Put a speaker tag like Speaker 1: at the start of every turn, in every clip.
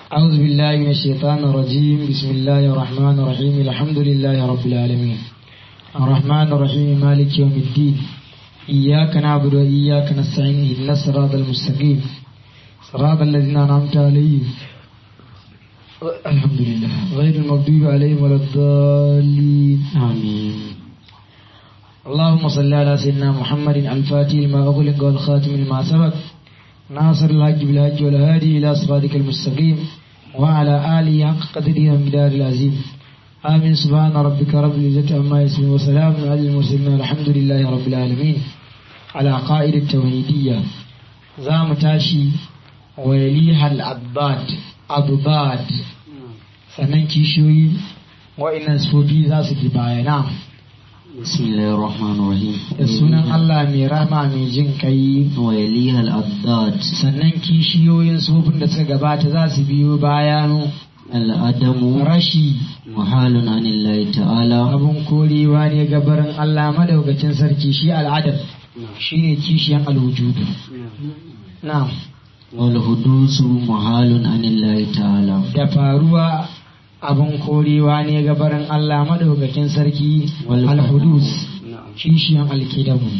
Speaker 1: أعوذ بالله من الشيطان الرجيم بسم الله الرحمن الرحيم الحمد لله رب العالمين الرحمن الرحيم مالك يوم الدين إياك نعبد وإياك نستعين اهدنا الصراط المستقيم صراط الذين أنعمت عليهم الحمد لله غير المغضوب عليهم ولا الضالين آمين اللهم صل على سيدنا محمد الفاتح لما أغلق والخاتم لما سبق ناصر الحج بالحج والهادي إلى صراطك المستقيم وعلى آله حق قدره ومقدار العظيم آمين سبحان ربك رب العزة عما يصفون وسلام على المرسلين والحمد لله رب العالمين على قائد التوحيدية زام تاشي ويليها الأضداد أضداد sannan kishiyoyi wa'innan sufofi za su fi bayana
Speaker 2: bismillahir rahmanir rahim
Speaker 1: da sunan Allah mai rama mai jin kai
Speaker 2: wa yaliha al-addad
Speaker 1: sannan kishiyoyin sufofin da suka gabata za su biyo bayan
Speaker 2: al-adamu
Speaker 1: rashi
Speaker 2: muhalun anillahi ta'ala
Speaker 1: abun korewa ne gabarin Allah madaukakin sarki shi al'adam shine kishiyan alwujudu na
Speaker 2: wal hudusu muhalun anillahi ta'ala
Speaker 1: da faruwa abun korewa ne gabarin Allah madaukakin sarki
Speaker 2: Wal
Speaker 1: alhudus kishiyan alkidamu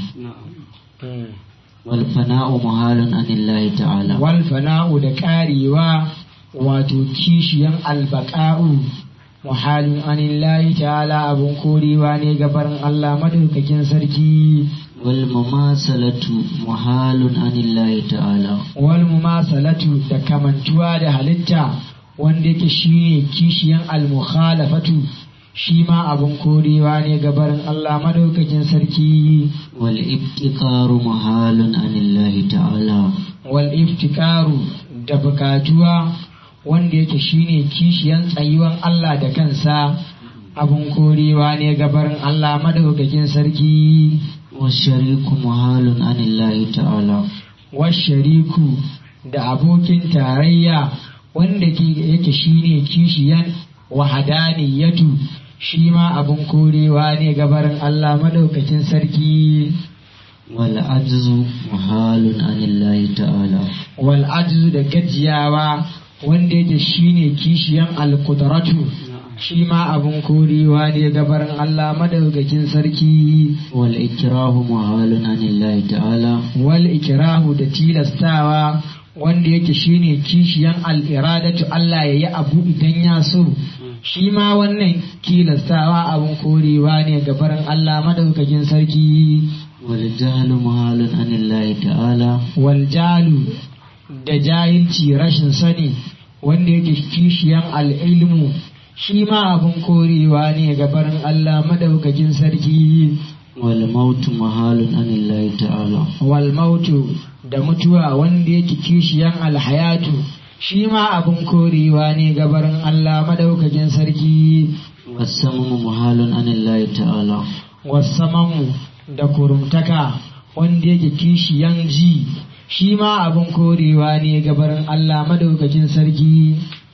Speaker 2: wal fana'u muhalun anillahi ta'ala
Speaker 1: wal fana'u da karewa wato kishiyan albaqa'u muhalin anillahi ta'ala abun korewa ne gabarin Allah madaukakin sarki
Speaker 2: wal mumasalatu muhalun anillahi ta'ala
Speaker 1: wal mumasalatu da kamantuwa da halitta wanda yake shine kishiyan al-mukhalafatu shi ma abun korewa ne gabarin Allah madaukakin sarki
Speaker 2: wal ibtiqaru muhalun anillahi ta'ala
Speaker 1: wal iftikaru da bukatuwa wanda yake shine kishiyan tsayuwan Allah da kansa abun korewa ne gabarin Allah madaukakin sarki
Speaker 2: washariku muhalun anillahi ta'ala
Speaker 1: washariku da abokin tarayya wanda ke- yake shine kishiyan wahadaniyatu shi ma abun korewa ne gabarin Allah madaukakin sarki
Speaker 2: wal ajzu muhalun anillahi ta'ala
Speaker 1: wal ajzu da gajiyawa wanda yake shine kishiyan alqudratu shi ma abun korewa ne gabarin Allah madaukakin sarki
Speaker 2: wal ikrahu muhalun anillahi ta'ala
Speaker 1: wal ikrahu da tilastawa wanda yake shine kishiyan al-iradatu Allah yayi abu idan ya so shi ma wannan tilastawa abun korewa ne gabarin Allah madaukakin sarki
Speaker 2: wal jahlu muhalun anillahi ta'ala
Speaker 1: wal jalu da jahilci rashin sani wanda yake kishiyan al-ilmu shi ma abun korewa ne gabarin Allah madaukakin sarki
Speaker 2: wal mautu muhalun anillahi ta'ala
Speaker 1: wal mautu da mutuwa wanda yake kishiyan alhayatu shi ma abun korewa ne gabarin Allah madaukakin sarki
Speaker 2: wasamu muhalun anillahi ta'ala
Speaker 1: wasamamu da kurumtaka wanda yake kishiyan ji shi ma abun korewa ne gabarin Allah madaukakin sarki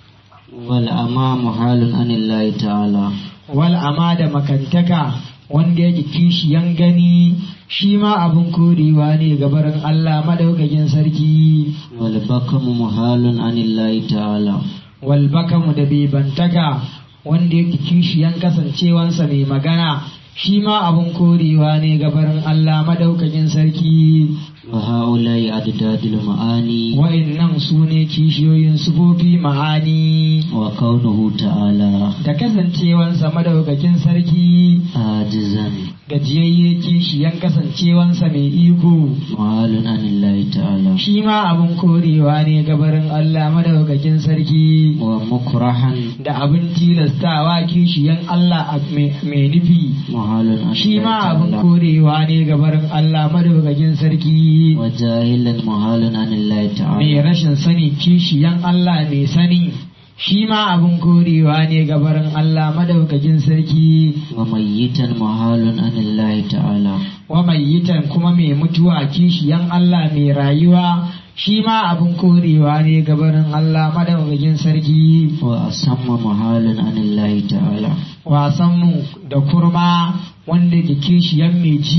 Speaker 2: wal ama muhalun anillahi ta'ala
Speaker 1: wal ama da makantaka wanda yake kishiyan gani shi ma abun korewa ne gabarin Allah madaukakin sarki
Speaker 2: wal bakamu muhalun anillahi ta'ala
Speaker 1: walbakamu da bebantaka wanda yake kishiyan kasancewansa mai magana shi ma abun korewa ne gabarin Allah madaukakin sarki
Speaker 2: wa ha'ula'i adadul ma'ani
Speaker 1: wa'innan su ne kishiyoyin sufofi ma'ani
Speaker 2: wa kaunuhu ta'ala
Speaker 1: da kasancewansa madaukakin sarki
Speaker 2: ajizan
Speaker 1: gajiyayye kishiyan kasancewansa mai iko
Speaker 2: muhalun anillahi ta'ala
Speaker 1: shi ma abun korewa ne gabarin Allah madaukakin sarki
Speaker 2: wa mukrahan
Speaker 1: da abin tilastawa kishiyan Allah a- mai mai nufi
Speaker 2: muhalun anillahi
Speaker 1: shi ma abin
Speaker 2: ta'ala
Speaker 1: korewa ne gabarin Allah madaukakin sarki
Speaker 2: wa jahilan muhalun anillahi ta'ala
Speaker 1: mai rashin sani kishiyan Allah mai sani shi ma abin korewa ne gabarin Allah madaukakin sarki
Speaker 2: wa mayyitan muhalun anillahi ta'ala
Speaker 1: wa mayyitan kuma mai mutuwa kishiyan Allah mai rayuwa shi ma abin korewa ne gabarin Allah madaukakin sarki
Speaker 2: wa asamma muhalun anillahi ta'ala
Speaker 1: wasanmu da kurma wanda ke kishiyan mai ji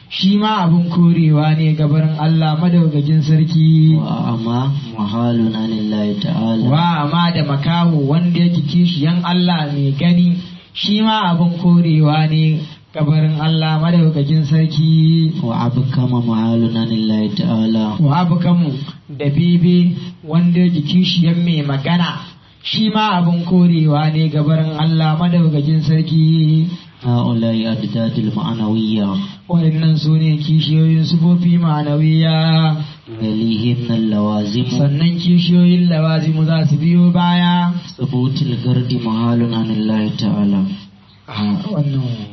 Speaker 1: shi ma abin korewa ne gabarin Allah madaukakin sarki
Speaker 2: وأعمى محال عن الله تعالى
Speaker 1: wa ma da makaho wanda yake kishiyan Allah mai gani shi ma abin korewa ne gabarin Allah madaukakin sarki
Speaker 2: وأبكم محال عن الله تعالى
Speaker 1: wa abukamu da bebe wanda yake kishiyan mai magana shi ma abin korewa ne gabarin Allah madaukakin sarki
Speaker 2: هؤلاء أجداد المعنوية
Speaker 1: waɗannan su ne kishiyoyin sufofi ma'anawiya
Speaker 2: يليهن اللوازم
Speaker 1: sannan kishiyoyin lawazimu za su biyo baya
Speaker 2: ثبوت الجرد محال عن الله تعالى
Speaker 1: a wannan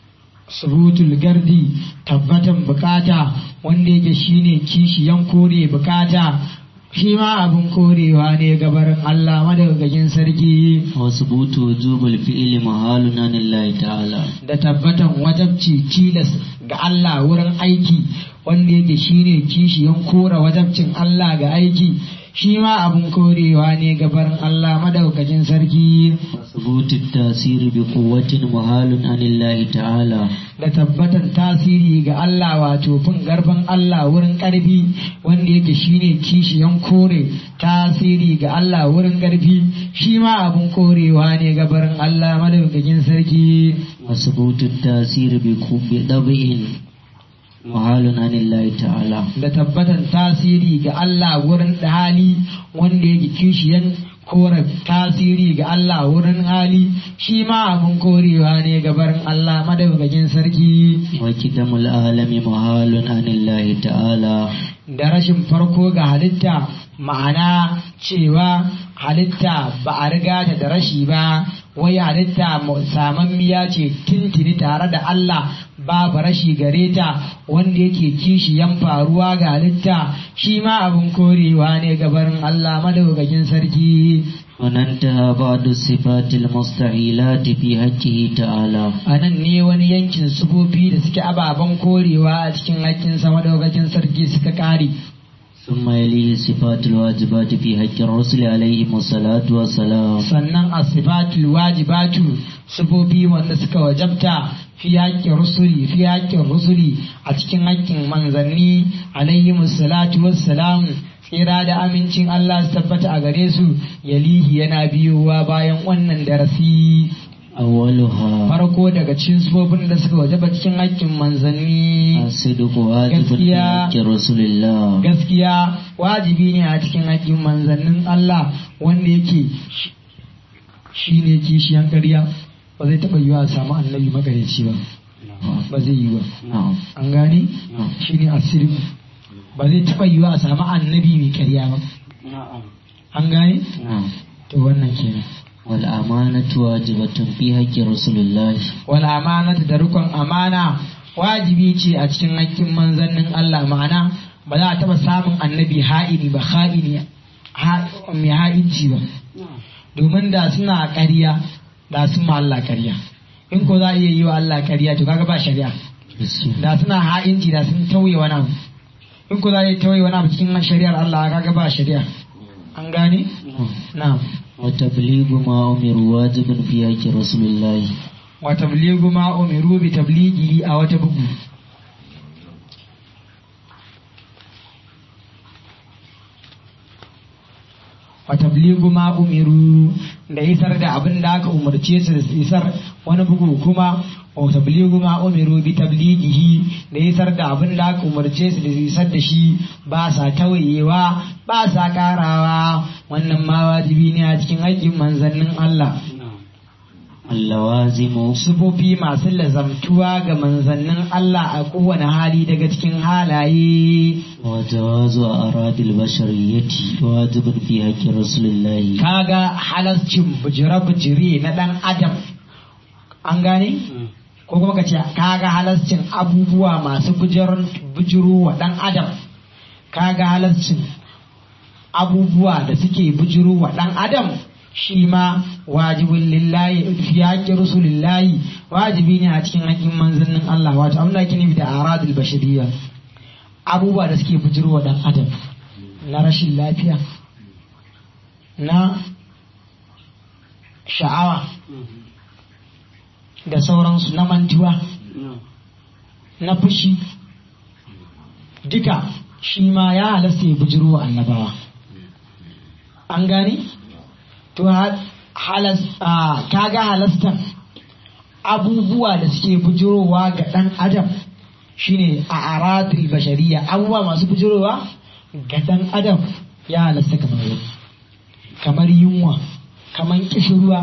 Speaker 1: subutul gardi tabbatan bukata wanda yake shine kishiyan kore bukata shi ma abin korewa ne gabarin Allah madaukakin sarki
Speaker 2: وثبوت وجوب الفعل محال عن الله تعالى
Speaker 1: da tabbatan wajabci tilas ga Allah wurin aiki wanda yake shine kishiyan kora wajabcin Allah ga aiki shi ma abin korewa ne gabarin Allah madaukakin sarki
Speaker 2: وثبوت التأثير بقوة محال عن الله تعالى
Speaker 1: da tabbatan tasiri ga Allah wato fin garban Allah wurin ƙarfi wanda yake shine kishiyan kore tasiri ga Allah wurin ƙarfi shi ma abin korewa ne gabarin Allah madaukakin sarki
Speaker 2: وثبوت التأثير بقوة بطبع محال عن الله تعالى
Speaker 1: da tabbatan tasiri ga Allah wurin hali wanda yake kishiyan kore tasiri ga Allah wurin hali shi ma abin korewa ne gabarin Allah madaukakin sarki
Speaker 2: وكدم العالم محال عن الله تعالى
Speaker 1: da rashin farko ga halitta ma'ana cewa halitta ba a riga ta da rashi ba wai halitta samammiya ce tintini tare da Allah babu rashi gare ta wanda yake kishiyan faruwa ga halitta shi ma abin korewa ne gabarin Allah madaukakin sarki
Speaker 2: وننتهى بعض الصفات المستحيلات في حقه تعالى
Speaker 1: a nan ne wani yankin sufofi da suke ababen korewa a cikin haƙƙinsa madaukakin sarki suka ƙare
Speaker 2: ثم يليه الصفات الواجبات في حق الرسل عليهم الصلاة والسلام
Speaker 1: sannan asibatul wajibatu sifofi wanda suka wajabta fi haƙƙin rusuli fi haƙƙin rusuli a cikin haƙƙin manzanni alayhi salatu wassalam tsira da amincin Allah su tabbata a gare su yalihi yana biyowa bayan wannan darasi
Speaker 2: أولها
Speaker 1: farko daga cikin sifofin da suka wajaba cikin haƙƙin manzanni
Speaker 2: الصدق واجب في
Speaker 1: gaskiya
Speaker 2: حق رسول الله
Speaker 1: gaskiya wajibi ne a cikin haƙƙin manzannin Allah wanda yake shi- shi ne kishiyan ƙarya ba zai taɓa yiwa a samu annabi magareci ba ba zai yi ba
Speaker 2: نعم
Speaker 1: an gane
Speaker 2: نعم
Speaker 1: shi ne asirin ba zai taɓa yiwa a samu annabi mai ƙarya ba an gane
Speaker 2: نعم
Speaker 1: to wannan kenan
Speaker 2: والأمانة واجبة في حق رسول الله
Speaker 1: wal amanatu da rukun amana wajibi ce a cikin haƙƙin manzannin Allah ma'ana ba za a taɓa samun annabi ha'ini ba ha'ini ha- mai ha'inci ba domin da suna ƙarya da sun ma Allah ƙarya in ko za a iya yi wa Allah ƙarya to kaga ba shari'a da suna ha'inci da sun tauye wani abu in ko za a iya tauye wani abu cikin shari'ar Allah kaga ba shari'a an gane na'am
Speaker 2: وتبليغ ما أمر واجب في حق رسول الله
Speaker 1: wa tabligu ma umiru bi tablighi a wata bugu wa tabligu ma umiru da isar da abin da aka umarce su da su isar wani bugu kuma wa tabligu ma umiru bi tablighihi da isar da abin da aka umarce su da su isar da shi ba sa tawayewa ba sa karawa wannan ma wajibi ne a cikin aikin manzannin Allah
Speaker 2: اللوازم
Speaker 1: sufofi masu lazamtuwa ga manzannin Allah a kowane hali daga cikin halaye
Speaker 2: وجواز أعراض البشرية واجب في حق رسول الله
Speaker 1: kaga halascin bujire-bujire na ɗan adam an gane ko kuma ka ce kaga halascin abubuwa masu bujiro wa ɗan adam kaga halascin abubuwa da suke bujiro wa ɗan adam shi ma wajibin lillahi fi haƙƙin rusulillahi wajibi ne a cikin haƙƙin manzannin Allah wato abin da ake nufi da aradul bashariya abubuwa da suke bujiro wa ɗan adam na rashin lafiya na sha'awa da sauransu na mantuwa na fushi duka shi ma ya halasta ya bujiro wa annabawa an gane to halas kaga halastan abubuwa da suke bujirowa ga ɗan adam shine a aratul bashariya abubuwa masu bujirowa ga ɗan adam ya halasta kamar yau kamar yunwa kamar kishirwa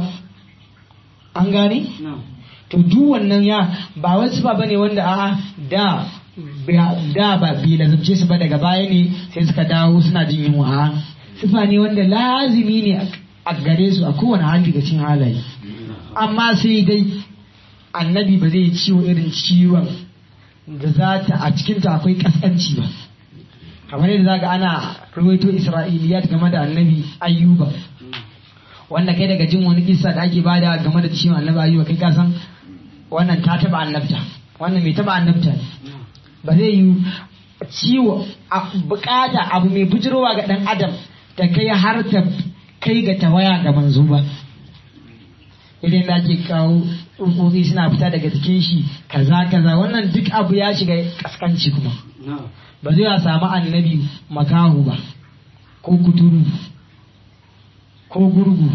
Speaker 1: an gane to duk wannan ya ba wasu ba bane wanda a da da ba bi lazumce su ba daga baya ne sai suka dawo suna jin yunwa a sifa ne wanda lazimi ne a gare su a kowane hali ga cin halaye amma sai dai annabi ba zai ciwo irin ciwon da za ta a cikinta akwai kaskanci ba kamar yadda zaga ana ruwaito isra'iliyat game da annabi ayyuba wanda kai daga jin wani kisa da ake bada game da ciwon annabi ayyuba kai ka san wannan ta taba annabta wannan mai taba annabta ne ba zai yi ciwo a bukata abu mai bujirowa ga dan adam ta kai har ta kai ga tawaya ga manzo ba idan da ake kawo tsutsotsi suna fita daga cikin shi kaza kaza wannan duk abu ya shiga kaskanci kuma ba zai a samu annabi makahu ba ko kuturu ko gurgu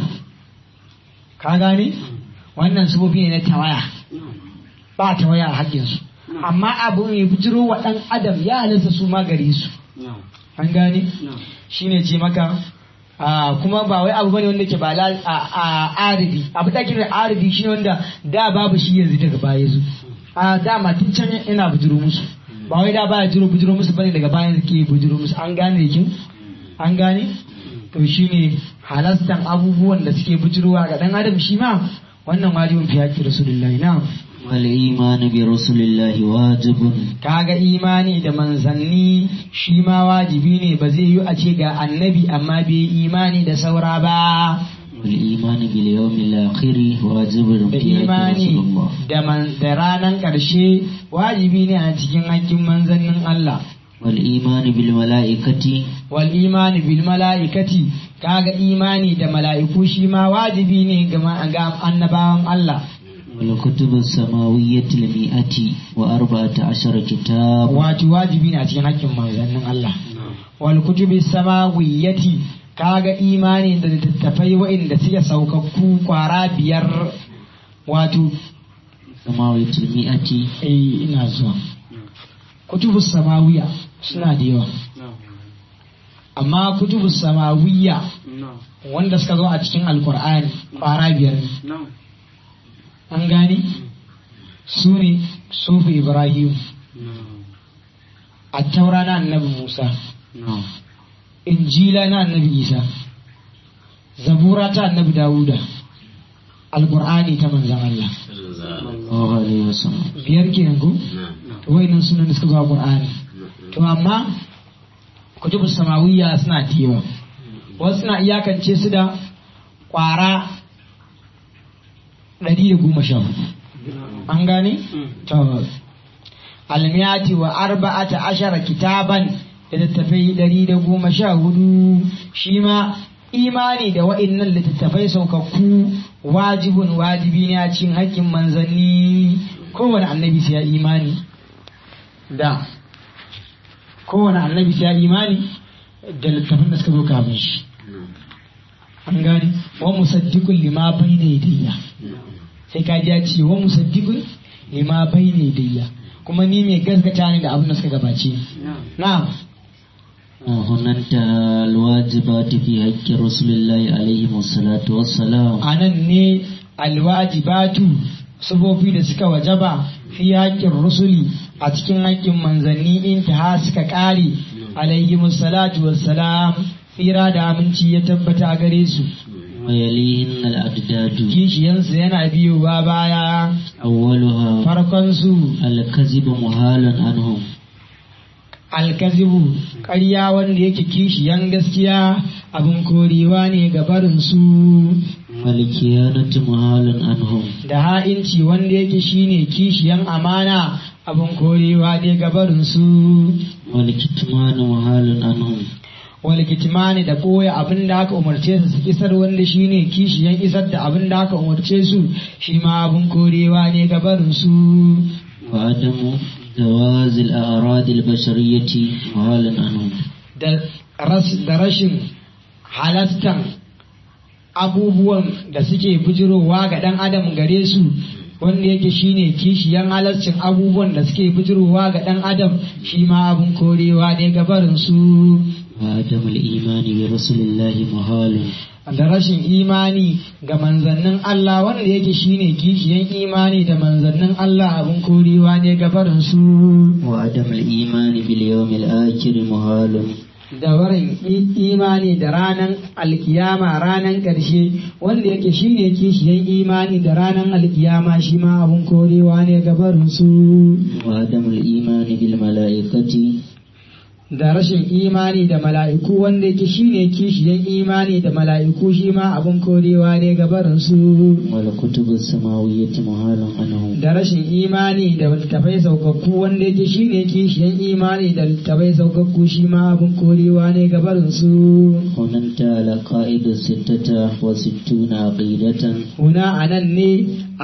Speaker 1: ka gane wannan sufofi ne na tawaya ba tawaya a haƙƙinsu amma abu mai bujiro wa ɗan adam ya halitta su magari su an gane shine ce maka kuma ba wai abu bane wanda ke ba a aribi abu da kira aribi shine wanda da babu shi yanzu daga baya zu a dama tun can ina bujiro musu ba wai da baya jiro bujiro musu bane daga bayan ke bujiro musu an gane kin an gane to shine halastan abubuwan da suke bujirowa ga dan adam shi ma wannan wajibin fi haƙƙi rasulullahi na
Speaker 2: wal imanu bi rasulillahi wajibun
Speaker 1: kaga imani da manzanni shi ma wajibi ne ba zai yi a ce ga annabi amma bai imani da saura ba
Speaker 2: wal imanu bil yawmil akhir wajibun
Speaker 1: da
Speaker 2: fi haqqi
Speaker 1: imani
Speaker 2: rasulillah
Speaker 1: da man da ranan ƙarshe wajibi ne a cikin haƙƙin manzannin Allah
Speaker 2: wal imanu bil malaikati
Speaker 1: wal imani bil mala'ikati kaga imani da mala'iku shi ma wajibi ne ga ma- ga annabawan Allah
Speaker 2: wal kutubus samawiyyati al mi'ati wa arba'ata ashara kitab
Speaker 1: wato wajibi ne a cikin haƙƙin manzannin Allah wal kutubi samawiyyati kaga imani da littattafai wa'inda suke saukakku kwara biyar wato
Speaker 2: samawiyyati al mi'ati
Speaker 1: eh ina zuwa kutubu samawiya suna da yawa amma kutubu samawiyya wanda suka zo a cikin alkur'ani kwara biyar ne an gane su ne sufi ibrahim a taura na annabi musa injila na annabi isa zabura ta annabi dawuda alkur'ani ta manzan allah
Speaker 2: sallallahu alaihi wasallam
Speaker 1: biyar kenan ko to wayannan sunan da suka zo a qur'ani to amma kutubu samawiyya suna da yawa wasu suna iyakance su da kwara ɗari da goma sha hudu an gane to almiyati wa arba'ata ashara kitaban da littattafai ɗari da goma sha hudu shi ma imani da wa'innan littattafai saukakku wajibun wajibi ne a cikin haƙƙin manzanni kowane annabi sai ya imani da kowane annabi sai ya imani da littattafan da suka zo kafin shi an gane wa musaddiqun lima bayna yadayya sai ka ji ya ce wa musaddiqun lima bayna yadayya kuma ni mai gaskata ne da abin da suka gabace ni na'am
Speaker 2: هنا انتهى الواجبات في حق رسول الله عليه الصلاة والسلام
Speaker 1: anan ne alwajibatu sufofi da suka wajaba fi haƙƙin rusuli a cikin haƙƙin manzanni in ta suka ƙare alaihi salatu wassalam tsira da aminci ya tabbata a gare su
Speaker 2: ويليهن الأعداد
Speaker 1: kishiyansu yana biyowa baya
Speaker 2: أولها
Speaker 1: farkonsu
Speaker 2: الكذب محال عنهم
Speaker 1: alkazibu ƙarya wanda yake kishiyan gaskiya abin korewa ne ga barinsu
Speaker 2: والخيانة محال عنهم
Speaker 1: da ha'inci wanda yake shine kishiyan amana abin korewa ne ga barinsu
Speaker 2: والكتمان محال عنهم
Speaker 1: wal kitmani da koya abin da aka umarce su su isar wanda shine kishiyan isar da abin da aka umarce su shi ma abin korewa ne ga barinsu
Speaker 2: وعدم جواز الأعراض البشرية محالا عنه
Speaker 1: da ras- da rashin halastan abubuwan da suke bijirowa ga ɗan adam gare su wanda yake shine kishiyan halascin abubuwan da suke bijirowa ga ɗan adam shi ma abun korewa ne gabarin su
Speaker 2: وعدم الإيمان برسول الله محال
Speaker 1: da rashin imani ga manzannin Allah wanda yake shine kishiyan imani da manzannin Allah abun korewa ne gabarin su
Speaker 2: وعدم الإيمان باليوم الآخر محال
Speaker 1: da warin i- imani da ranan alkiyama ranan ƙarshe wanda yake shine kishiyan imani da ranan alkiyama shi ma abun korewa ne gabarin su
Speaker 2: وعدم الإيمان بالملائكة
Speaker 1: da rashin imani da mala'iku wanda yake shine kishiyan imani da mala'iku shi ma abun korewa ne gabarin su
Speaker 2: والكتب السماوية محال عنه
Speaker 1: da rashin imani da littafai saukakku wanda yake shine kishiyan imani da littafai saukakku shi ma abun korewa ne gabarin su
Speaker 2: هننت على قائد ستة وستون عقيدة
Speaker 1: Huna a nan ne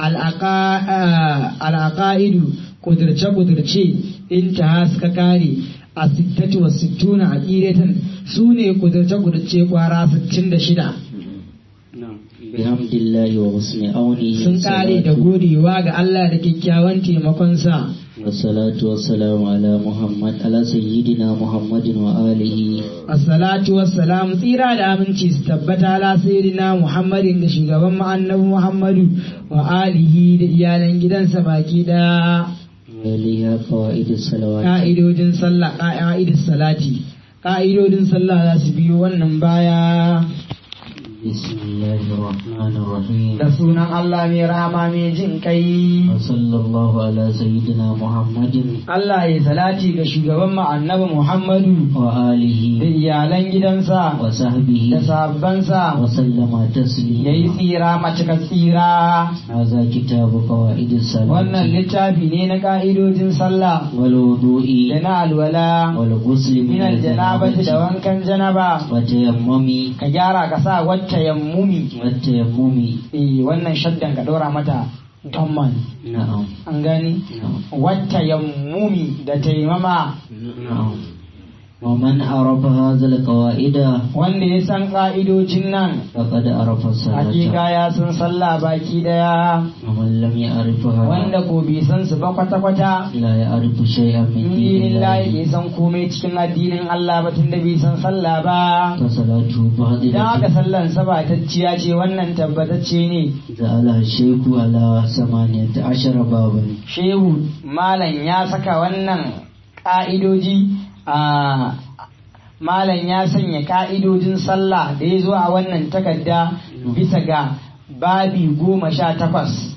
Speaker 1: al'aƙa'idu ƙudurce-ƙudurce in ta suka kare a sittatu wa sittuna a ƙiratan su ne ƙudurce-ƙudurce ƙwara 66
Speaker 2: بحمد الله وحسن عونه
Speaker 1: sun kare da godewa ga Allah da kyakkyawan taimakonsa.
Speaker 2: والصلاة والسلام على محمد على سيدنا محمد وآله
Speaker 1: Assalatu wassalamu tsira da aminci su tabbata ala sayyidina Muhammadin da shugaban mu annabi Muhammadu wa alihi da iyalan gidansa baki ɗaya.
Speaker 2: وآلها قواعد الصلوات
Speaker 1: ka'idodin sallah ka'idodin salati ka'idodin sallah za su biyo wannan baya
Speaker 2: بسم الله الرحمن الرحيم
Speaker 1: da sunan Allah mai rama mai jin kai
Speaker 2: وصلى الله على سيدنا محمد
Speaker 1: Allah ya salati ga shugaban mu annabi Muhammadu da
Speaker 2: وآله
Speaker 1: iyalan gidansa da
Speaker 2: وصحبه
Speaker 1: sahabbansa
Speaker 2: وسلم
Speaker 1: ya yi
Speaker 2: تسليما
Speaker 1: tsira macika tsira
Speaker 2: هذا كتاب قواعد
Speaker 1: wannan
Speaker 2: الصلاة
Speaker 1: littafi ne na ka'idojin sallah
Speaker 2: والوضوء
Speaker 1: da na alwala
Speaker 2: والغسل من
Speaker 1: min aljanabati da
Speaker 2: الجنابة
Speaker 1: wankan janaba
Speaker 2: وتيمم
Speaker 1: ka gyara ka sa wata yammumi
Speaker 2: والتيمم
Speaker 1: eh wannan shaddan ka dora mata damman
Speaker 2: نعم
Speaker 1: an gani
Speaker 2: نعم
Speaker 1: wata yammumi da taimama
Speaker 2: نعم ومن عرف هذا القواعد
Speaker 1: wanda ya san ƙa'idojin nan
Speaker 2: فقد عرف الصلاة
Speaker 1: hakika ya san sallah baki daya
Speaker 2: ومن لم يعرفها
Speaker 1: wanda ko bai san su ba kwata-kwata
Speaker 2: لا يعرف شيئا من
Speaker 1: in
Speaker 2: دين
Speaker 1: dinin layi
Speaker 2: الله
Speaker 1: bai san komai cikin addinin Allah ba tunda bai san sallah ba
Speaker 2: فصلاته
Speaker 1: idan aka
Speaker 2: باطلة
Speaker 1: sallan sabatacciya ce wannan tabbatacce ne
Speaker 2: جعلها الشيخ على ثمانية عشر بابا
Speaker 1: shehu malam ya saka wannan ƙa'idoji a malam ya sanya ƙa'idojin sallah da ya zo a wannan takarda bisa ga babi goma sha takwas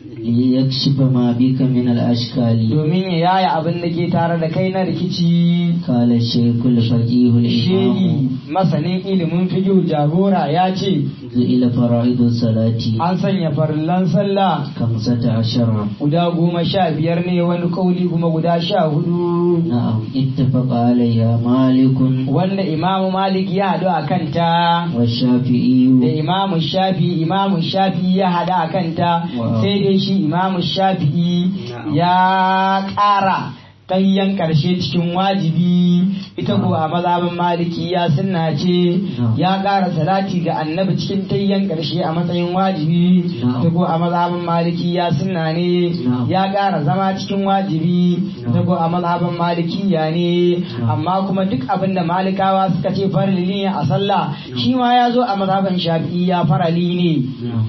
Speaker 2: ليكشف ما بك من الأشكال
Speaker 1: domin ya yaya abin da ke tare da kai na rikici
Speaker 2: قال الشيخ الفقيه الإمام
Speaker 1: shehi masanin ilimin fiƙo jagora ya ce
Speaker 2: إلى فرائض الصلاة
Speaker 1: an sanya farillan sallah
Speaker 2: خمسة عشر
Speaker 1: guda goma sha biyar ne wani kauli kuma guda sha hudu
Speaker 2: نعم اتفق عليها مالك
Speaker 1: wanda imamu malik ya haɗu a kanta da
Speaker 2: والشافعي
Speaker 1: imamu shafi imamu shafi ya haɗu a kanta
Speaker 2: Wow.
Speaker 1: sai dai shi imamu shafi'i
Speaker 2: Na'am.
Speaker 1: ya ƙara tayyan ƙarshe cikin wajibi ita ko a mazhabin maliki ya sunna ce
Speaker 2: Na'am.
Speaker 1: ya ƙara salati ga annabi cikin tayyan ƙarshe a matsayin wajibi
Speaker 2: Na'am.
Speaker 1: ita ko a mazhabin maliki ya sunna ne
Speaker 2: Na'am.
Speaker 1: ya ƙara zama cikin wajibi ita
Speaker 2: Na'am.
Speaker 1: ko a mazhabin malikiya ne
Speaker 2: Na'am.
Speaker 1: amma kuma duk abin da malikawa suka ce farali ne a sallah shi ma ya zo a mazhabin shafi'i ya farali ne
Speaker 2: نعم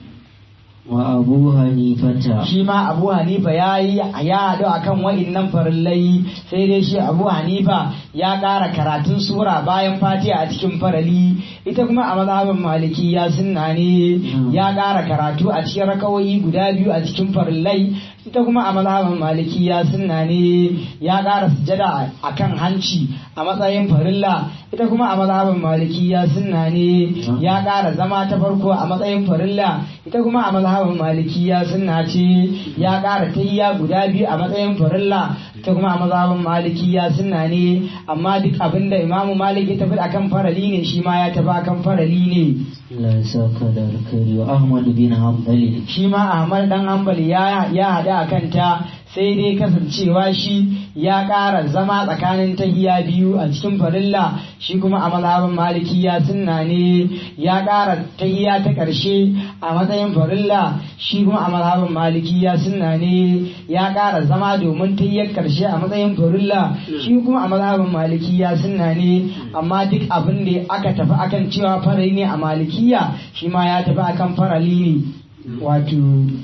Speaker 2: وأبو حنيفة
Speaker 1: shi ma abu hanifa ya yi ya haɗu a kan wa'innan farillai sai dai shi abu hanifa ya ƙara karatun sura bayan fatiha a cikin farali ita kuma a mazhabin maliki ya sunna ne ya ƙara karatu a cikin rakawoyi guda biyu a cikin farillai ita kuma a mazhabin maliki ya sunna ne ya ƙara sujada a kan hanci a matsayin farilla ita kuma a mazhabin maliki ya sunna ne ya ƙara zama ta farko a matsayin farilla ita kuma a mazhabin maliki ya sunna ce ya ƙara tayya guda biyu a matsayin farilla ita kuma a mazhabin maliki ya sunna ne amma duk abinda imamu malik ya tafi akan farali ne shi ma ya tafi akan farali ne
Speaker 2: لا يساك الخير وأحمد بن حنبل
Speaker 1: shi ma ahmad dan hanbali ya ya hada a kanta sai dai kasancewa shi ya ƙara zama tsakanin tahiya biyu a cikin farilla shi kuma a mazhabin malikiya sunna ne ya ƙara tahiya ta ƙarshe a matsayin farilla shi kuma a mazhabin malikiya sunna ne ya ƙara zama domin tahiyar ƙarshe a matsayin farilla shi kuma a mazhabin malikiya sunna ne amma duk abin da aka tafi akan cewa farali ne a malikiya shi ma ya tafi akan farali ne wato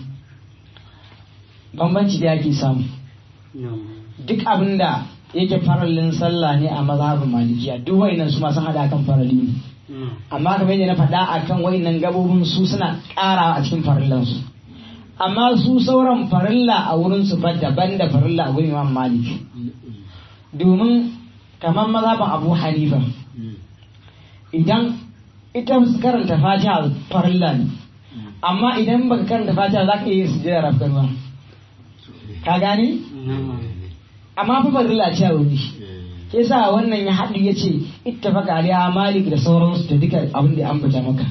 Speaker 1: bambanci da yake samu duk abin da yake farallin sallah ne a mazhabin malikiya duk wa'inan su masu hada kan farali ne amma kamar yadda na faɗa akan wa'inan gabobin su suna ƙara a cikin farillansu amma su sauran farilla a wurin su ba daban da farilla a wurin imam malik domin kamar mazhabin abu hanifa idan ita karanta fatiha farilla ne amma idan baka karanta fatiha za ka iya sujjada rafkarwa ka gane amma fa farilla ce a wuri ke sa wannan ya haɗu ya ce ittafaqa alaiha malik da sauransu da duka abin da ya ambata maka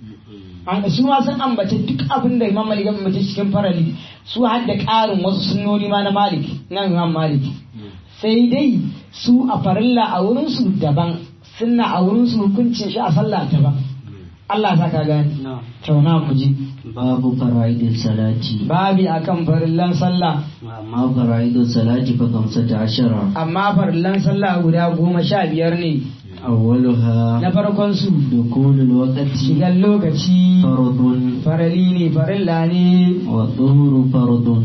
Speaker 1: an su ma sun ambace duk abin da imam malik ya ambace cikin farali su har da ƙarin wasu sunnoni ma na malik na imam malik sai dai su a farilla a wurinsu daban sunna a wurinsu hukuncin shi a sallah daban Allah ta ka gani tauna mu ji
Speaker 2: babu fara'idin salati
Speaker 1: babi akan farillan sallah
Speaker 2: amma fara'idin salati fa kamsata ashara
Speaker 1: amma farillan sallah guda goma sha biyar ne
Speaker 2: awwaluha
Speaker 1: na farkon su
Speaker 2: dukulul waqti
Speaker 1: shigan lokaci
Speaker 2: fardun
Speaker 1: farali ne farilla ne
Speaker 2: wa dhuhru fardun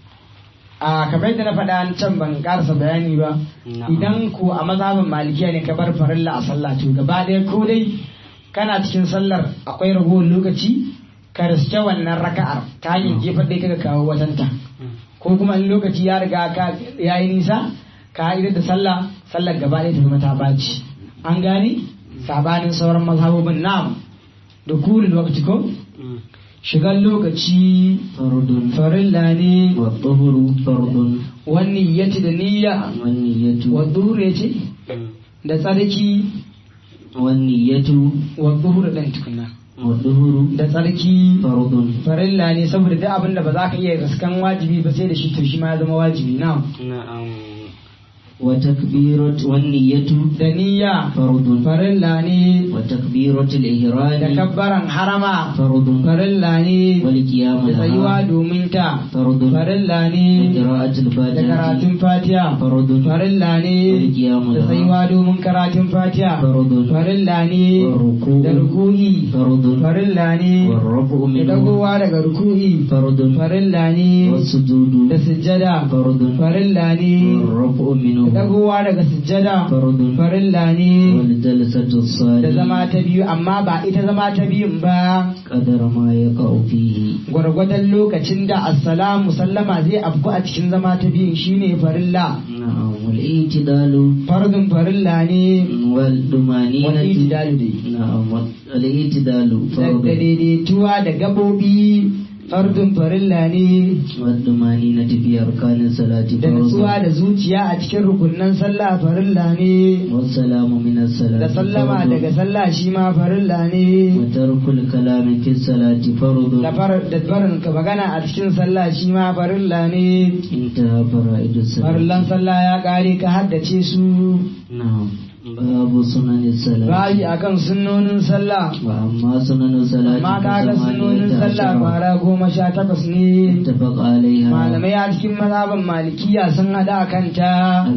Speaker 1: a kamar yadda na faɗa can ban karasa bayani ba
Speaker 2: Na'am.
Speaker 1: idan ko a mazhabin malikiya ne ka bar farilla a sallah to gaba ɗaya ko dai kana cikin sallar akwai ragowar lokaci ka riske wannan raka'ar ta hanyar jefar dai kaga kawo watanta ko kuma in lokaci ya riga ka yayi nisa ka idar da sallah sallar gaba ɗaya ta zama ta baci an gane sabanin sauran mazhabobin na'am da kulul waqti ko shigar lokaci
Speaker 2: fardun
Speaker 1: farilla ne
Speaker 2: wa dhuhru fardun
Speaker 1: wani yace da niyya
Speaker 2: wan niyyatu
Speaker 1: wa ya ce da tsarki
Speaker 2: wan niyyatu
Speaker 1: wa zuhur ɗan tukuna
Speaker 2: wa dhuhru
Speaker 1: da tsarki
Speaker 2: fardun
Speaker 1: farilla ne saboda duk abin da ba za ka iya riskan wajibi ba sai da shi to shi ma ya zama wajibi na
Speaker 2: na'am wa takbirat wan niyyatu
Speaker 1: da niyya
Speaker 2: fardun
Speaker 1: farilla ne
Speaker 2: wa takbiratul
Speaker 1: da
Speaker 2: ihram
Speaker 1: kabbaran harama
Speaker 2: fardun
Speaker 1: farilla ne
Speaker 2: wal qiyam
Speaker 1: da tsayuwa domin ta
Speaker 2: fardun
Speaker 1: farilla
Speaker 2: wa
Speaker 1: ne
Speaker 2: qira'atul
Speaker 1: da karatun
Speaker 2: fatiha
Speaker 1: fatiha
Speaker 2: fardun
Speaker 1: farilla
Speaker 2: wal
Speaker 1: ne
Speaker 2: qiyam
Speaker 1: da tsayuwa domin karatun fatiha
Speaker 2: fardun
Speaker 1: farilla ne
Speaker 2: wa ruku'
Speaker 1: da ruku'i
Speaker 2: fardun
Speaker 1: farilla ne
Speaker 2: wa rafu
Speaker 1: da
Speaker 2: minhu
Speaker 1: dagowa daga ruku'i
Speaker 2: fardun
Speaker 1: farilla
Speaker 2: wa
Speaker 1: ne
Speaker 2: sujudu
Speaker 1: da sujjada
Speaker 2: fardun
Speaker 1: farilla ne
Speaker 2: wa rafu minhu
Speaker 1: da dagowa daga sujjada
Speaker 2: fardun
Speaker 1: farilla ne
Speaker 2: wal jalsatu
Speaker 1: da
Speaker 2: sali
Speaker 1: zama ta biyu amma ba ita zama ta biyun ba
Speaker 2: qadar ma yaqa'u fihi
Speaker 1: gwargwadon lokacin da assalamu sallama zai afku a cikin zama ta biyun shine farilla
Speaker 2: na'am wal i'tidalu
Speaker 1: fardun farilla ne
Speaker 2: wal
Speaker 1: wani
Speaker 2: dumaninatu
Speaker 1: itidalu dai
Speaker 2: na'am wal i'tidalu
Speaker 1: da
Speaker 2: fardun
Speaker 1: daidaituwa da gabobi fardun farilla ne
Speaker 2: wal dumaninatu fi arkanis salati
Speaker 1: da nutsuwa
Speaker 2: fardun
Speaker 1: da zuciya a cikin rukunnan sallah farilla ne
Speaker 2: والسلام من الصلاة
Speaker 1: da sallama
Speaker 2: فرض.
Speaker 1: daga sallah shi ma farilla ne
Speaker 2: وترك الكلام في الصلاة فرض
Speaker 1: da far- da barin ka magana a cikin sallah shi ma farilla ne
Speaker 2: انتهى فرائد
Speaker 1: farillan
Speaker 2: الصلاة
Speaker 1: sallah ya kare ka haddace su
Speaker 2: نعم باب سنن الصلاة
Speaker 1: bayi akan sunnonin sallah
Speaker 2: وأما سنن الصلاة
Speaker 1: amma kaga sunnonin
Speaker 2: فثمانية
Speaker 1: sallah
Speaker 2: عشر
Speaker 1: fara goma sha takwas ne
Speaker 2: اتفق عليها
Speaker 1: malamai a cikin mazhaban malikiya sun hada a kanta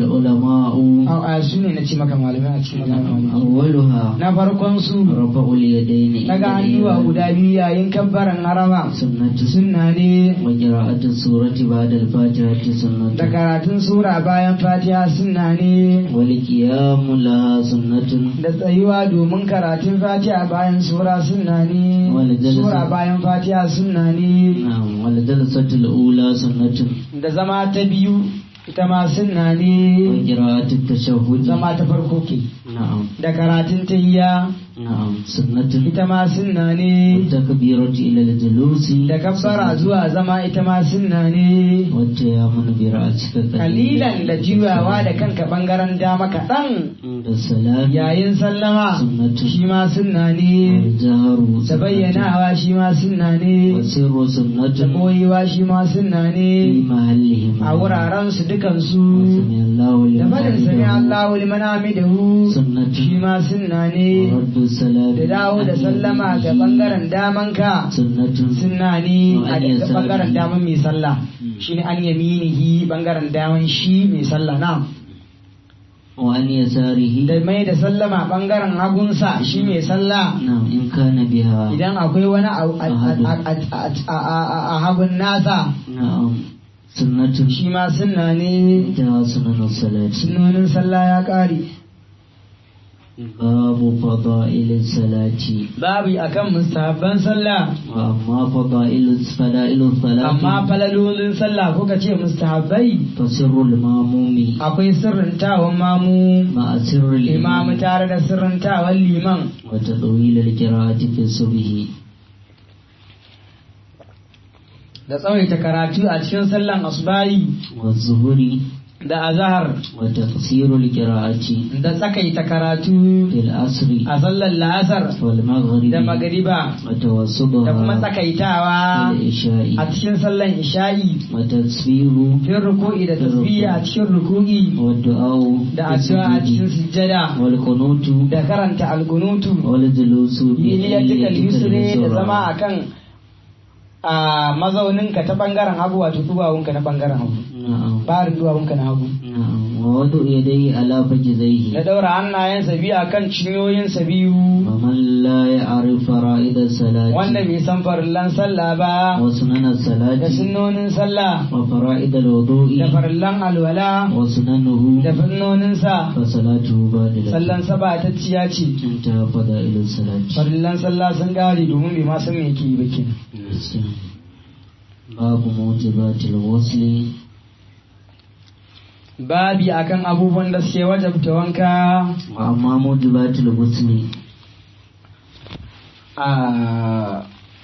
Speaker 2: العلماء
Speaker 1: a su ne na ce maka malamai a cikin mazhaban malikiya
Speaker 2: أولها
Speaker 1: na farkon su
Speaker 2: رفع اليدين
Speaker 1: daga hannuwa guda biyu yayin kabbaran harama
Speaker 2: سنة
Speaker 1: sunna ne
Speaker 2: وقراءة السورة بعد الفاتحة
Speaker 1: da
Speaker 2: سنة
Speaker 1: karatun sura bayan fatiha sunna ne
Speaker 2: والقيام لها سنة
Speaker 1: da tsayuwa domin karatun fatiha bayan sura sunna ne
Speaker 2: Wani jalasa.
Speaker 1: sura bayan fatiha sunna ne
Speaker 2: نعم والجلسة الأولى سنة
Speaker 1: da zama ta biyu ita ma sunna ne
Speaker 2: وقراءة التشهد
Speaker 1: zama ta farko ke
Speaker 2: نعم
Speaker 1: da karatun tahiyya
Speaker 2: نعم سنة
Speaker 1: ita ma sunna ne
Speaker 2: التكبيرة إلى الجلوس
Speaker 1: da kabbara zuwa zama ita ma sunna ne
Speaker 2: والتيامن برأسك
Speaker 1: kalilan da juyawa da kanka bangaren dama kaɗan
Speaker 2: عند السلام
Speaker 1: yayin sallama
Speaker 2: سنة
Speaker 1: shi ma sunna ne
Speaker 2: والجهر
Speaker 1: da
Speaker 2: سنة
Speaker 1: bayyanawa shi ma sunna ne
Speaker 2: والسر
Speaker 1: da
Speaker 2: سنة
Speaker 1: koyewa shi ma sunna
Speaker 2: في
Speaker 1: ne
Speaker 2: محلهما
Speaker 1: a wuraren su dukansu
Speaker 2: سمع الله
Speaker 1: da
Speaker 2: لمن
Speaker 1: fadin sami
Speaker 2: حمده
Speaker 1: Allahu liman hamidahu
Speaker 2: سنة
Speaker 1: shi ma sunna ne
Speaker 2: ورد السلام
Speaker 1: da dawo da sallama ga bangaren damanka
Speaker 2: سنة
Speaker 1: sunna ne a
Speaker 2: Wa an
Speaker 1: da bangaren
Speaker 2: yasarihi.
Speaker 1: daman mai sallah shine an yaminihi bangaren daman shi mai sallah na
Speaker 2: وعن يساره
Speaker 1: da mai da sallama bangaren hagunsa shi mai sallah
Speaker 2: نعم إن كان بها
Speaker 1: idan akwai wani a- a- a- a- a- a- a hagun nasa
Speaker 2: نعم سنة
Speaker 1: shi ma sunna ne
Speaker 2: انتهى سنن الصلاة
Speaker 1: sunnonin sallah ya kare
Speaker 2: باب فضائل الصلاة
Speaker 1: babu akan mustahabban sallah
Speaker 2: وأما فضائل فضائل الصلاة
Speaker 1: amma falalolin sallah kuka ce mustahabbai
Speaker 2: فسر الماموم
Speaker 1: akwai sirrintawan mamu
Speaker 2: مع سر
Speaker 1: imamu
Speaker 2: الإمام
Speaker 1: tare da sirrintawan liman
Speaker 2: وتطويل القراءة في الصبح
Speaker 1: da tsawaita karatu a cikin sallan asbahi
Speaker 2: والظهر
Speaker 1: da azahar
Speaker 2: وتقصير القراءة
Speaker 1: da tsakaita karatu
Speaker 2: في العصر
Speaker 1: a sallar la'asar
Speaker 2: والمغرب
Speaker 1: da magariba da kuma
Speaker 2: وتوسطها
Speaker 1: tsakaitawa
Speaker 2: في العشاء
Speaker 1: a cikin sallan isha'i
Speaker 2: وتسبيح
Speaker 1: fin ruku'i da tasbihi a cikin ruku'i
Speaker 2: والدعاء
Speaker 1: da
Speaker 2: في
Speaker 1: addu'a a cikin
Speaker 2: السجود
Speaker 1: sujjada
Speaker 2: والقنوت
Speaker 1: da karanta alkunutu
Speaker 2: والجلوس
Speaker 1: biliyatikal yusri da
Speaker 2: اليسرى.
Speaker 1: zama akan a mazauninka ta bangaren hagu wato duwawunka na bangaren hagu
Speaker 2: نعم
Speaker 1: barin duwawunka na hagu
Speaker 2: نعم ووضع يديه على
Speaker 1: da
Speaker 2: فخذيه
Speaker 1: daura hannayensa biyu akan cinyoyinsa biyu
Speaker 2: ومن لا يعرف فرائض الصلاة
Speaker 1: wanda bai san farillan sallah ba
Speaker 2: وسنن
Speaker 1: da
Speaker 2: الصلاة
Speaker 1: sunnonin sallah
Speaker 2: وفرائض الوضوء
Speaker 1: da farillan alwala
Speaker 2: وسننه
Speaker 1: da fannoninsa
Speaker 2: فصلاته باطلة
Speaker 1: sallansa ba ta ciya ce
Speaker 2: انتهى فضائل الصلاة
Speaker 1: farillan sallah sun gare domin bai ma san me yake yi ba kenan
Speaker 2: باب موجبات الغسل
Speaker 1: babi akan abubuwan da suke wajabta wanka
Speaker 2: وأما موجبات الغسل
Speaker 1: a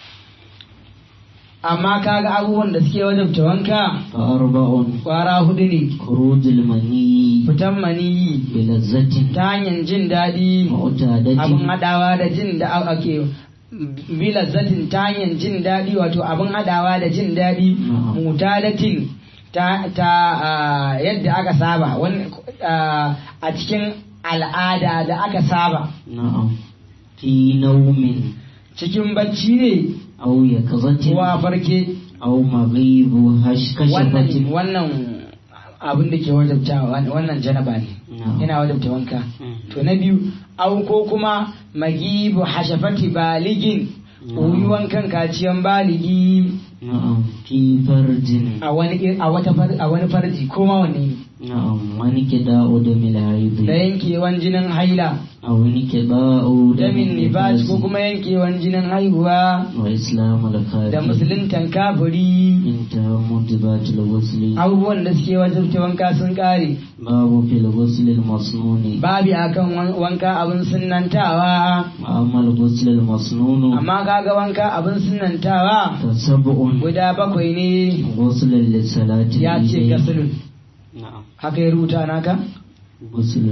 Speaker 1: amma kaga abubuwan da suke wajabta wanka
Speaker 2: فأربع
Speaker 1: kwara hudu ne
Speaker 2: خروج المني
Speaker 1: fitan maniyi
Speaker 2: بلذة
Speaker 1: ta hanyar jin daɗi abin
Speaker 2: معتادة
Speaker 1: haɗawa da jin da ake bilazzatin ta hanyar jin daɗi wato abin haɗawa da jin daɗi
Speaker 2: Na'am.
Speaker 1: mutalatin ta, ta ah, yadda aka saba wani, ah, a cikin al'ada da aka saba
Speaker 2: نعم في نوم
Speaker 1: cikin bacci ne
Speaker 2: أو يقظة
Speaker 1: ko a farke
Speaker 2: أو مغيب هش
Speaker 1: wannan
Speaker 2: كشفة
Speaker 1: wannan abin da ke wajabta wannan janaba ne
Speaker 2: نعم
Speaker 1: yana wajabta wanka to na biyu au ko kuma magibu hashafati baligin koyi wankan kaciyan baligi
Speaker 2: نعم في فرج
Speaker 1: a wani ir- a wata far- a wani farji ko ma wanne ne
Speaker 2: نعم وانكداء دم
Speaker 1: da
Speaker 2: الحيض
Speaker 1: yankewan jinin haila
Speaker 2: أو انكداء دم
Speaker 1: damin nifas ko
Speaker 2: النفاس
Speaker 1: kuma yankewan jinin haihuwa
Speaker 2: وإسلام
Speaker 1: da
Speaker 2: الخاتم
Speaker 1: musuluntan kafiri
Speaker 2: انتهى موجبات الغسل
Speaker 1: abubuwan da suke wajabta wanka sun kare
Speaker 2: باب في الغسل المصنون
Speaker 1: babi akan wan- wanka abin sunnantawa
Speaker 2: وأما الغسل المصنون
Speaker 1: amma kaga wanka abin sunnantawa
Speaker 2: فسبع
Speaker 1: guda bakwai ne
Speaker 2: غسل للصلاة
Speaker 1: ya ce
Speaker 2: العيدين.
Speaker 1: gasulun
Speaker 2: نعم
Speaker 1: haka ya rubuta naka
Speaker 2: غسل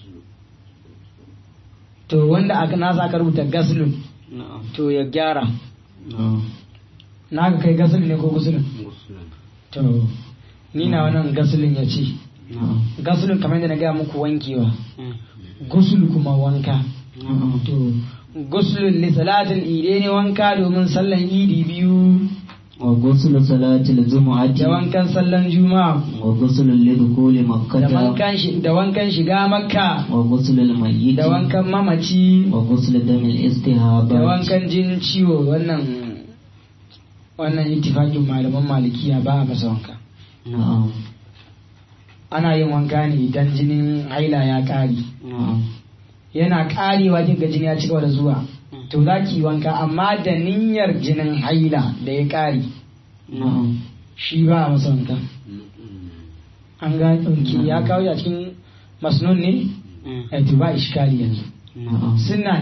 Speaker 1: to wanda aka nasa aka rubuta gasulun
Speaker 2: نعم
Speaker 1: to ya gyara
Speaker 2: نعم
Speaker 1: naka kai gasulun ne ko gusulun to ni na wannan gasulun ya ce
Speaker 2: نعم
Speaker 1: gasulun kamar yadda na gaya muku wankewa gusul kuma wanka
Speaker 2: نعم
Speaker 1: to gusulun li salatin ide ne wanka domin sallan idi biyu
Speaker 2: وغسل صلاة الجمعة
Speaker 1: da wankan sallan juma'a
Speaker 2: وغسل لدخول
Speaker 1: da
Speaker 2: مكة
Speaker 1: wankan shi- da wankan shiga makka
Speaker 2: وغسل الميت
Speaker 1: da wankan mamaci
Speaker 2: وغسل دم
Speaker 1: da
Speaker 2: الاستهابة
Speaker 1: wankan jinin ciwo wannan wannan ittifaqin malaman malikiya ba a masa wanka
Speaker 2: نعم
Speaker 1: ana yin wanka ne idan jinin haila ya ƙare
Speaker 2: نعم
Speaker 1: yana ƙarewa kinga jini ya ci gaba da zuwa to za ki yi wanka amma da niyyar jinin haila da ya ƙare
Speaker 2: نعم
Speaker 1: shi ba a masa wanka an ga ɗauki ya kawo shi a cikin masnun ne a to ba iskali yanzu
Speaker 2: نعم
Speaker 1: sunna ne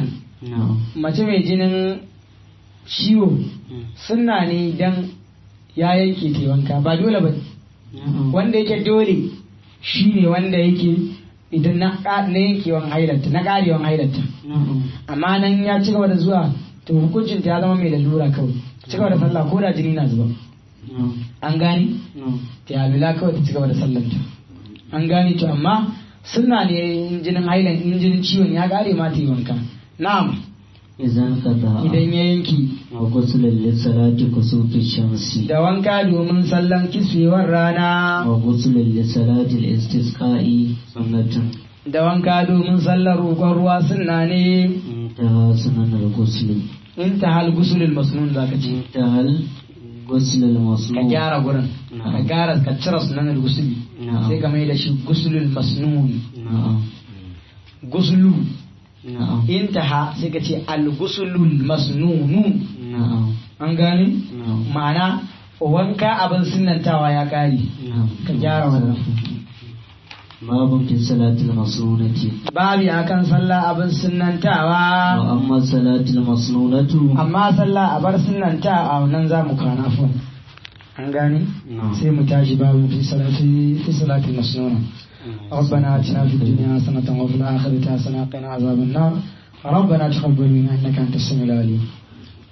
Speaker 2: na'am
Speaker 1: mace mai jinin ciwo sunna ne dan ya yanke ta wanka ba dole ba
Speaker 2: na'am
Speaker 1: wanda yake dole shi ne wanda yake idan na ka- na yankewan hailarta na karewan hailarta
Speaker 2: na'am
Speaker 1: amma nan ya ci gaba da zuwa to hukuncin ta ya zama mai lalura kawai ci gaba da sallah ko da jini na zuba
Speaker 2: na'am
Speaker 1: an gane
Speaker 2: na'am
Speaker 1: ta yalula kawai ta ci gaba da sallanta an gane to amma sunna ne in jinin hailan in jinin ciwon ya kare ma ta yi wanka na'am
Speaker 2: idan qada
Speaker 1: idan ya yanki
Speaker 2: wa ghusl lis-salati kusufi shamsi
Speaker 1: da wanka domin sallan kiswewar rana
Speaker 2: wa ghusl lis-salati al-istisqa'i sunnatun
Speaker 1: da wanka domin sallar roƙon ruwa sunna ne
Speaker 2: intaha sunan al-ghusl
Speaker 1: in ta hal gusulul masnun zaka ce
Speaker 2: intaha al-ghusl
Speaker 1: ka
Speaker 2: al-masnun
Speaker 1: gyara gurin ka gyara ka cire sunan gusuli
Speaker 2: na'am
Speaker 1: sai ka mai da shi gusulul masnun
Speaker 2: na'am
Speaker 1: gusulu
Speaker 2: na'am
Speaker 1: intaha sai ka ce al gusulul masnunu
Speaker 2: na'am
Speaker 1: an gane
Speaker 2: na'am
Speaker 1: ma'ana wanka abin sunantawa ya kare
Speaker 2: na'am
Speaker 1: ka gyara wannan
Speaker 2: babun fi salatil masnunati
Speaker 1: babi akan sallah abin sunantawa
Speaker 2: wa amma salatil masnunatu
Speaker 1: amma sallah a bar sunanta a nan za mu kana fa an gane
Speaker 2: na'am
Speaker 1: sai mu tashi babu fi salati fi salati masnuna ربنا اتنا في الدنيا حسنة وفي الآخرة حسنة وقنا عذاب النار ربنا تقبل منا انك انت السميع العليم